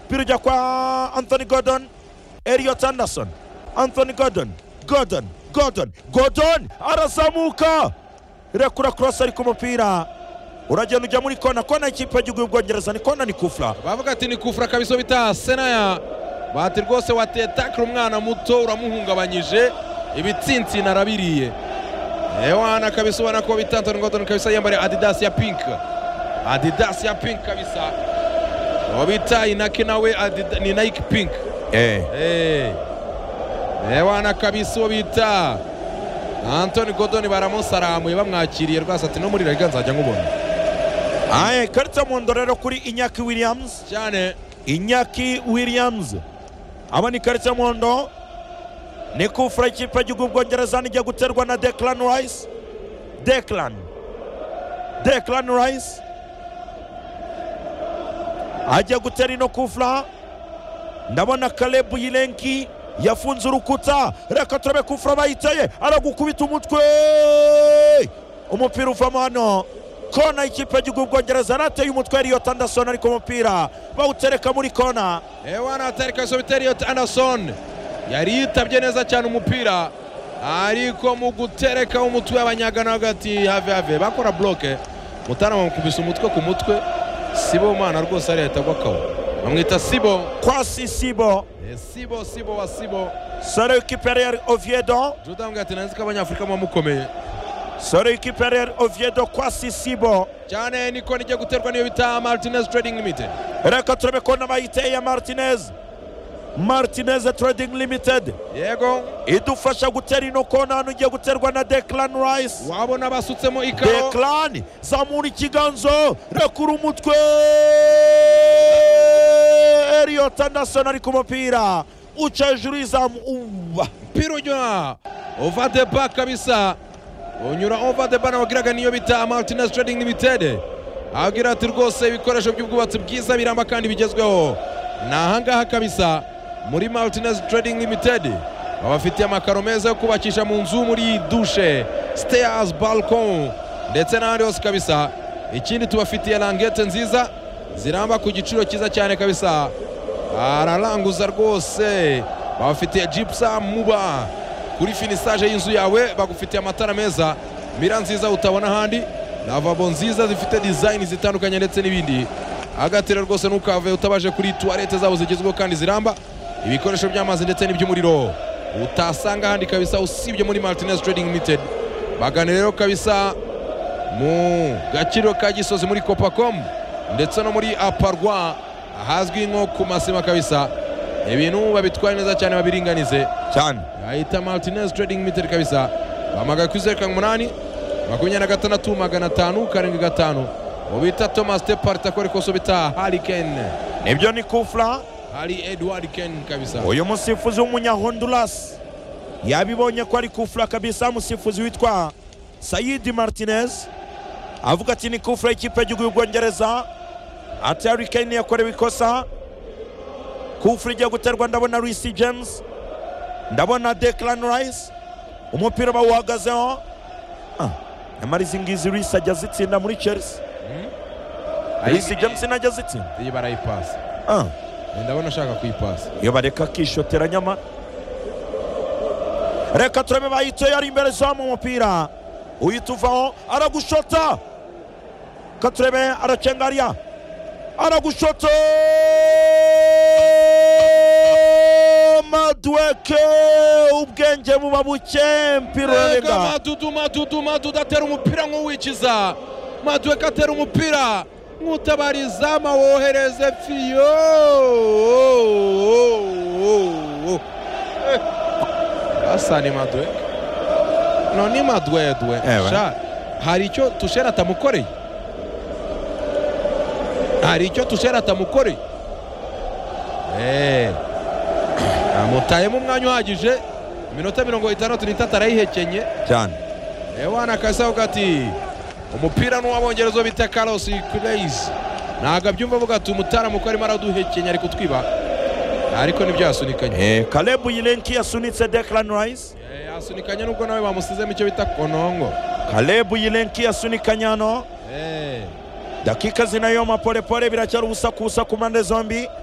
Piruja kwa Anthony Gordon, Elliot Anderson, Anthony Gordon, Gordon, Gordon, Gordon arazamuka, irakura cross ariko umupira uragenda ujya muri kona, kona y'ikipe y'igihugu y'Ubwongereza ni kona ni kufra. bavuga ati ni kufura kabisa bita senaya bati rwose wateye takira umwana muto uramuhungabanyije ibitsintsina arabiriye ewana kabisa ubona ko bita Anthony Gordon kabisa yambariye adidas ya pink adidas ya pink kabisa uwo bita inaki nawe Adida- ni nike pink Eh, Eh. ewana kabisa uwo bita Anthony Gordon baramusaramuye bamwakiriye rwose ati no muri rega nzajya nkubona aye karita y'umuhondo rero kuri Inyaki Williams. cyane inyaki williams aba ni karita y'umuhondo ni kufura ikipe y'igihugu bwongereza nijya guterwa na declan rice declan declan rice ajya gutera ino kufura ndabona kalebu yilenki yafunze urukuta reka turabe kufura bayiteye aragukubita umutwe umupira uvamo hano kona ikipe y'igihugu bwongereza nateye umutwe eliyot anderson ariko umupira bawutereka muri kona ewana atarika sobiteriyot anderson yari yitabye neza cyane umupira ariko mu gutereka umutwe abanyagana hagati have have bakora bloke mutana bamukubise umutwe ku mutwe sibo mana rwose ariya ahita agwa kawo bamwita sibo kwa sisibo Eh, sibo sibo wa sibo sore ikipe ya real oviedo juda ambwira ati nanzi ko abanyafurika muba mukomeye sore ikipe ya real oviedo kwa sisibo cyane niko nijya guterwa n'iyo bita martinez trading limited reka turabe kona bayiteye ya martinez martinez trading limited yego idufasha gutera ino kona hano igiye guterwa na declan rice wabona basutsemo ikawo Declan zamura ikiganzo rekura umutwe Elliot Anderson ari ku mupira uca hejuru y'izamu uba umupira unyura over the bar kabisa unyura over the bar nababwiraga niyo bita martinez trading limited ababwira ati rwose ibikoresho by'ubwubatsi bwiza biramba kandi bigezweho ni ahangaha kabisa muri martinez trading limited babafitiye amakaro meza yo kubakisha mu nzu muri dushe stairs balcon ndetse n'ahandi hose kabisa ikindi tubafitiye langete nziza ziramba ku giciro cyiza cyane kabisa araranguza rwose babafitiye jipsa muba kuri finisage y'inzu yawe bagufitiye amatara meza mira nziza utabona ahandi lavabo nziza zifite dizayini zitandukanye ndetse n'ibindi agatira rwose ntukave utabaje kuri tuwarete zabo zigezweho kandi ziramba ibikoresho by'amazi ndetse n'iby'umuriro utasanga ahandi kabisa usibye muri martinez trading limited bagane rero kabisa mu gaciro ka gisozi muri copacomu ndetse no muri aparwa ahazwi nko ku masima kabisa ibintu babitwara neza cyane babiringanize cyane ahita martinez trading limited kabisa bamagaye kuri zeru karindwi umunani makumyabiri na gatandatu magana atanu karindwi gatanu ubita thomas tepart akora ikoso bita hariken nibyo ni kufra hari edward ken kabisa uyu musifuzi w'umunyahonduras yabibonye ko ari kufra kabisa musifuzi witwa sayidi martinez avuga ati ni kufra y'ikipe y'igihugu y'ubwongereza ati hari kane yakorewe ikosa kufra igiye guterwa ndabona risi james ndabona declan rice umupira bawuhagazeho Ah, nyamara izi ngizi risi ajya azitsinda muri chelsea risi james najya azitsinda iyi barayipasa Ah. ndabona ashaka kuyipasa iyo bareka akishotera nyamara reka turabe bayitoye ari imbere zamu umupira uhita uvaho aragushota reka turebe aracengariya aragushota madweke ubwenge buba buke mpira Rega urarega Madudu Madudu Madudu atera umupira nk'uwikiza Maduka atera umupira nk'utabariza wohereze fiyo asa ni Maduka no ni Madwedwe Ewe. sha hari icyo tushera atamukoreye hari icyo tushera atamukoreye Eh. amutayemo umwanya uhagije iminota mirongo itandatu n'itatu arayihekenye cyane ewana kasa avuga ati umupira ni uw'abongereza bita Carlos Queiroz ntabwo abyumva avuga ati umutara muko arimo araduhekenya ari kutwiba ariko nibyo yasunikanye Eh, kalebu yilenki yasunitse declan rice Eh, yasunikanye nubwo nawe bamusizemo icyo bita konongo kalebu yilenki yasunikanye hano Eh. dakika zinayoma polepole biracyari ubusakubusa ku mpande zombi